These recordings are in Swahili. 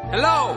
Hello?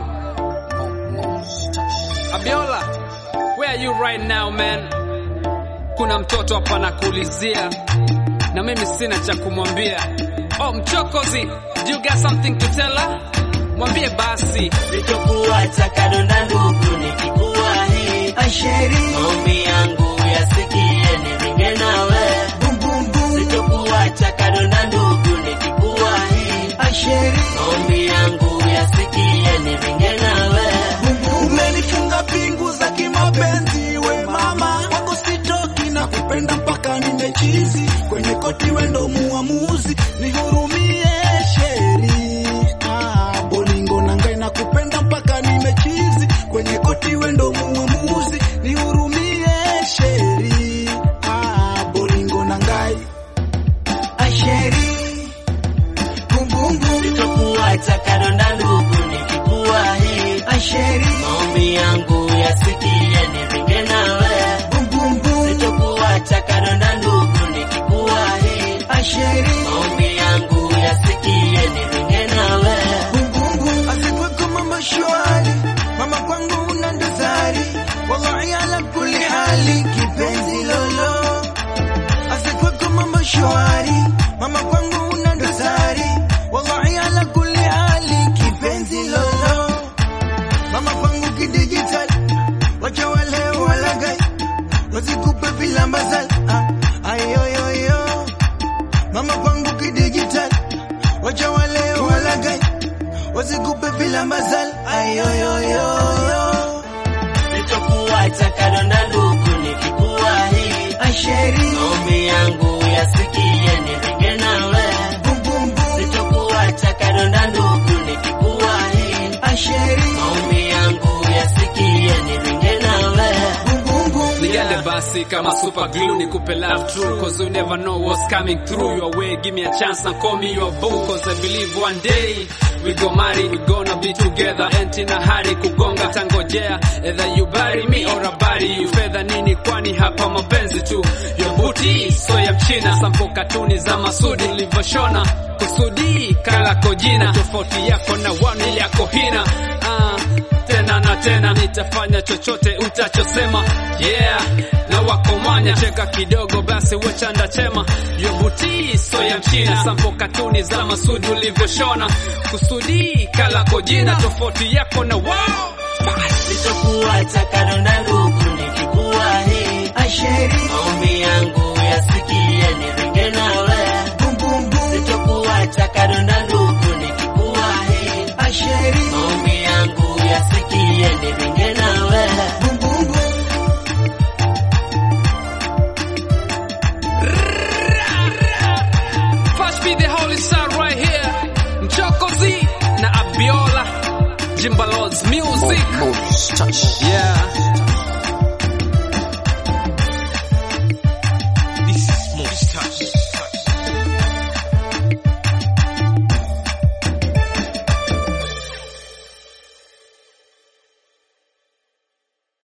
Abiola, where are you right now man? Kuna mtoto hapa nakuulizia na mimi sina cha kumwambia. Oh, mchokozi, do you got something to tell her? Mwambie basi. Sitokuacha kadonda ndugu nikikuwa hii Asheri maombi yangu yasikie niringe nawe bum bum bum Sitokuacha kadonda ndugu nikikuwa hii Asheri maombi yangu yasikie niringe nawe umenifunga pingu za kimapenzi we mama wako sitoki na kupenda mpaka nimechizi kwenye koti wendo muamuzi nihurumie sheri ah, bolingo nangai na kupenda mpaka nimechizi kwenye koti wendo muamuzi nihurumie sheri ah, bolingo nangai asheri bumbumbu Sitokuacha kadonda ndugu nikikuwa hii asheri maombi yangu yasikie niringe nawe bumbumbu Sitokuacha kadonda ndugu nikikuwa hii asheri maombi yangu yasikie niringe nawe Asikweko mama shwari, mama kwangu una dosari, wallahi ala kulli hali, kipenzi lolo. Asikweko mama shwari, mama kwangu una dosari, wallahi ala kulli hali, kipenzi lolo. Mama kwangu kidigital, wacha wale walagai, wasikupe vilambazal, ah, ayoyoyo. Mama kwangu kidigital, wacha wale walagai wasikupe vila mazal ayoyoyoyo Sitokuacha kadonda ndugu nikikuwa hii asheri maombi yangu yasikie niringe nawe bumbumbu Sitokuacha kadonda ndugu nikikuwa hii asheri maombi yangu yasikie niringe nawe bumbumbu Nigande basi kama super glue nikupe love true Cause you never know what's coming through your way Give me a chance and call me your boo Cause I believe one day we go marry We gonna be together Enti na hari kugonga tangojea Either you bury me or I bury you Fedha nini kwani hapa mapenzi tu Your booty so ya mchina Sampo katuni za masudi ulivyoshona Kusudi kala kojina Tofauti yako na wani ili yako hina ah tena na tena nitafanya chochote utachosema yeah na wakomanya cheka kidogo basi wechanda chema yobuti so ya mchina sampo katuni za masudi ulivyoshona kusudi kalako jina tofauti yako na wao Sitokuacha kadonda ndugu nikikuwa hii asheri maombi yangu yasikie niringe nawe bumbumbu Sitokuacha kadonda ndugu nikikuwa hii asheri maombi yangu yasikie niringe nawe bumbumbu First be the holy star right here mchokozi na abiola jimbalod's music yeah